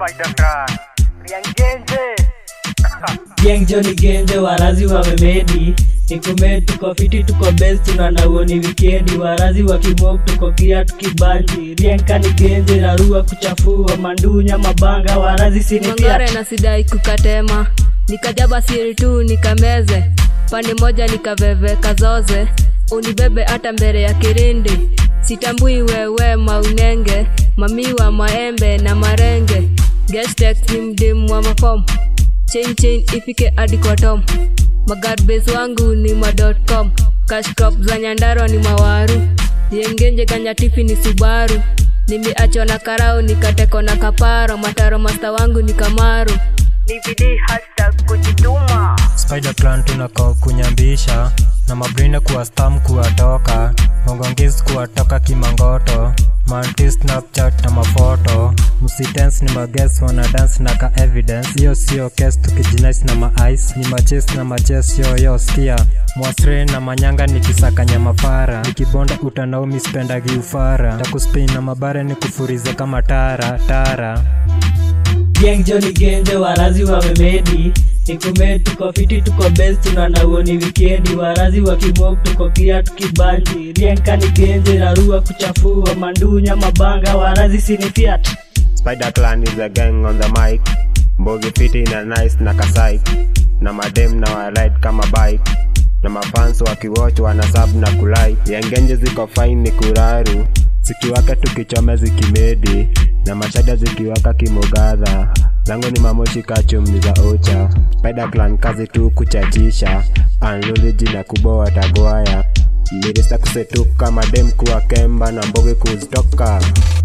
Spider Clan. Riangenje. Gang Johnny Genje warazi wamemedi Nikume tuko fiti tuko best tunanauo ni wikendi warazi wa kimok tuko kia tukibanji Rienka ni genje rarua kuchafua mandunya mabanga warazi sinipia mangare na sidai kukatema nikajaba siri tu nikameze pande moja nikaveve kazoze unibebe hata mbele ya kirindi sitambui wewe maunenge mamiwa maembe na marenge gestek ni mdimu wa mafom chain chain ifike hadi kwa tom magarbes wangu ni ma.com cashcrop za nyandaro ni mawaru yengenje kanyatifi ni subaru nimeachwa na karau nikateko na kaparo mataro masta wangu ni kamaru Ni bidii hashtag kujituma. Spider Clan tunako kunyambisha na mabrina kuwa stam kuwatoka mongongis kuwatoka kimangoto manti snapchat na mafoto msitens ni mages wana dance na ka evidence hiyo sio kes tukijinais na maice ni maches na maches yoyo skia mwasre na manyanga nikisakanya mafara nikibonda utanaumi spendagi ufara takuspin na mabare ni kufurize kama tara tara Gang Johnny Genje warazi wamemedi Nikume tuko fiti tuko best tunanauo ni wikendi warazi wa kimok tuko kia tukibanji Rienka ni genje rarua kuchafua mandunya mabanga warazi sinifiat Spider Clan is a gang on the mic. Mbogi fiti na nice na kasai. Na madem na wa ride kama bike. Na mafans wakiwatch wana sub na kulai. Yangenje ziko fine ni kuraru. Zikiwaka tukichome zikimedi. Na mashada zikiwaka kimogadha. Lango ni mamoshi kachumni za ocha. Spider Clan kazi tu kuchachisha. Anluliji na kuboa tagwaya. Mirista kusetuka madem kuwa kemba na mbogi kuzitoka.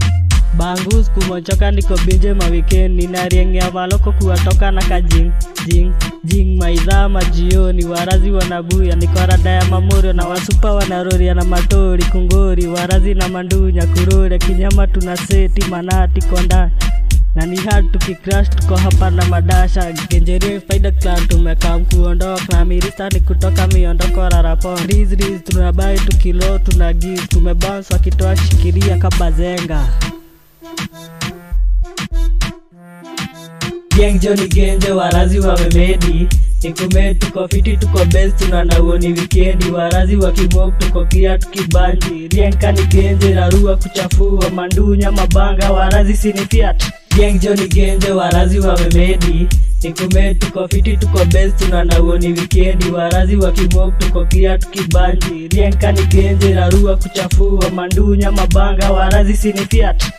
Bangus kumochoka niko binje mawikendi nariengea maloko kuwatoka na kajing jing jing maidhaa majioni warazi wanabuya nikorada ya mamorio na wasupa wanaroria na matori kungori warazi na mandunya kurore kinyama tuna seti manati konda na ni hard tukicrash tuko hapa na madasha genjerie faida clan tumekam kuondoka na mirista ni kutoka miondoko rarapon riz riz tunabai tukilo tuna giz tumebounce wakitoa shikiria kabazenga Gang Johnny Genje warazi wamemedi Nikume tuko fiti tuko best tunanauo ni wikendi warazi wa kimok tuko kia tukibanji Rienka ni genje rarua kuchafua mandunya mabanga warazi sinifiat Gang Johnny Genje warazi wamemedi Nikume tuko fiti tuko best tunanauo ni wikendi warazi wa kimok tuko kia tukibanji Rienka ni genje rarua kuchafua mandunya mabanga warazi sinifiat